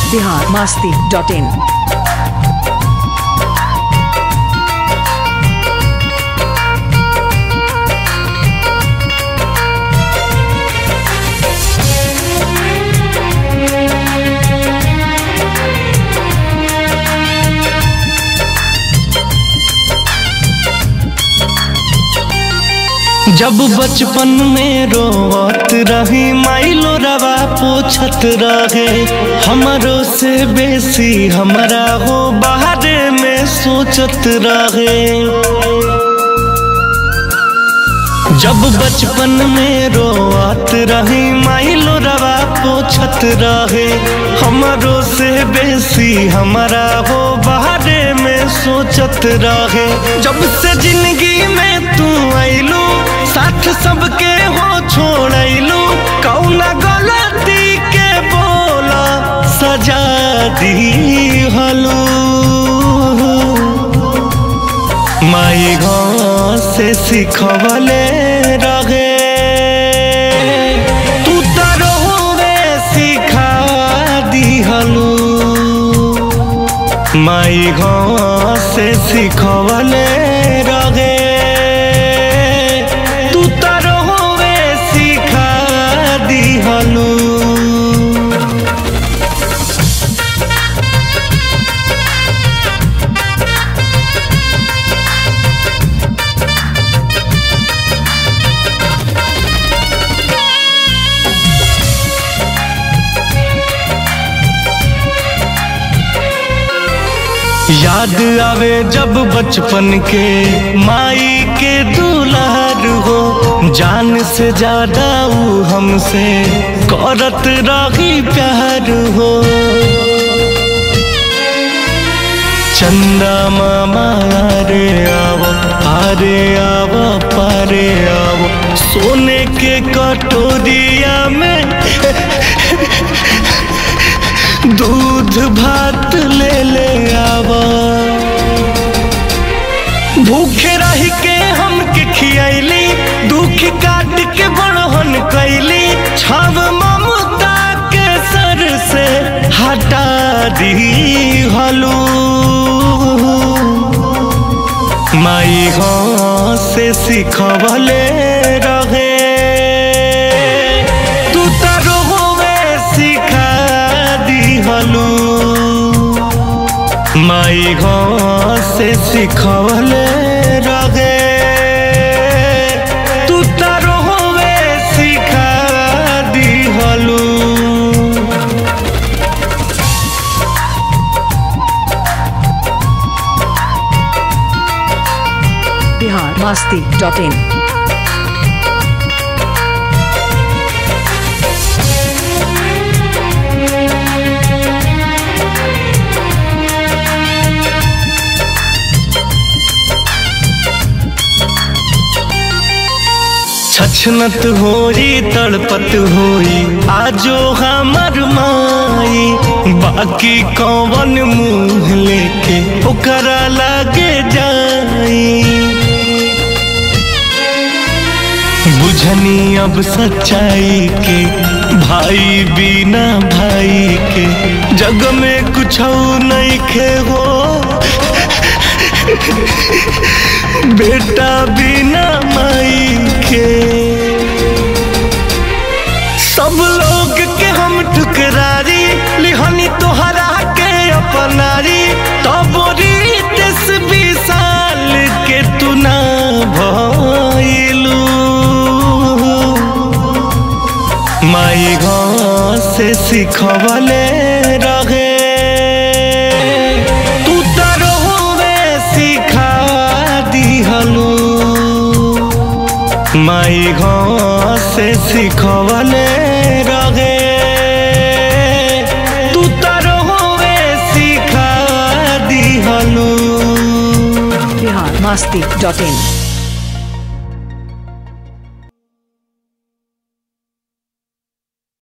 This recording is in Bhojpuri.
बिहार मास्ती डॉट इन जब बचपन में रोवत रही माइलो रवा पूछत रहे हमरो से बेसी हमरा हो बाहरे में सोचत रहे जब बचपन में रोवत रही माइलो रवा पूछत रहे हमरो से बेसी हमरा हो बाहरे में सोचत रहे जब से जिंदगी में तू आइलू साथ सबके हो छोड़लू कौना गलती के बोला सजा दी हलू माई गाँव से सिखवले रहे तू तरोवे सिखा दिहलू माई गाँव से सिखवले रहे तू तरोवे सिखा दिहलू याद आवे जब बचपन के माई के दुलार हो जान से ज्यादा ऊ हमसे करत रही प्यार हो चंदा मामा रे आवो आरे आवो पारे आवो सोने के कटोरिया में दूध भात ले ले आवा भूखे रह के हमके खियैली दुख काट के बड़हन कैली छाव ममता के सर से हटा दी हलू माई गाँव से सिखवले रहे तू तरोवे सिखा दिहलू माई गाँव से सिखवले रहे तू तरोवे सिखा दिहलू बिहार मास्ती डॉट इन छछनत होई तड़पत होई आजो हमर माई बाकी कौन मुंह लेके ओकरा लागे जाई बुझनी अब सच्चाई के भाई बिना भाई के जग में कुछ नहीं खे हो बेटा बिना माई के सब लोग के हम ठुकरारी लिहनी तोहरा के अपनारी तब दस बीस साल के तू ना भइलू माई गाँव से सिखवले रहे तू तरोवे सिखा दिहलू माई गाँव से सिखवले रहे तू तरोवे सिखा दिहलू बिहार मास्ती डॉट इन